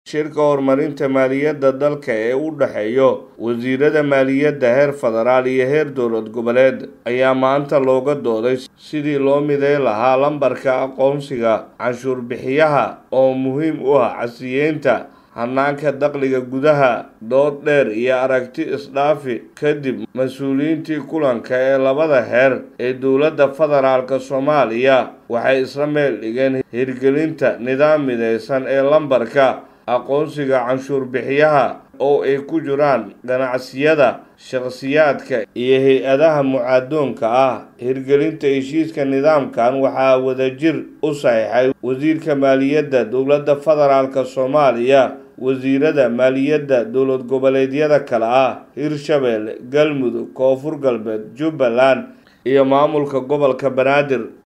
shirka horumarinta maaliyadda dalka ee u dhexeeya wasiirada maaliyadda heer federaal iyo heer dowlad goboleed ayaa maanta looga dooday sidii loo mideyn lahaa lambarka aqoonsiga canshuur bixiyaha oo muhiim u ah casiyeynta hanaanka dakhliga gudaha dood dheer iyo aragti isdhaafi kadib mas-uuliyiintii kulanka ee labada heer ee dowladda federaalk soomaaliya waxay isla meel dhigeen hirgelinta nidaam mideysan ee lambarka aqoonsiga canshuur bixiyaha oo ay ku jiraan ganacsiyada shakhsiyaadka iyo hay-adaha mucaadoonka ah hirgelinta heshiiska nidaamkan waxaa wadajir u saxiixay wasiirka maaliyadda dowladda federaalk soomaaliya wasiirada maaliyadda dowlad goboleedyada kale ah hirshabelle galmudug koonfur galbeed jubbaland iyo maamulka gobolka banaadir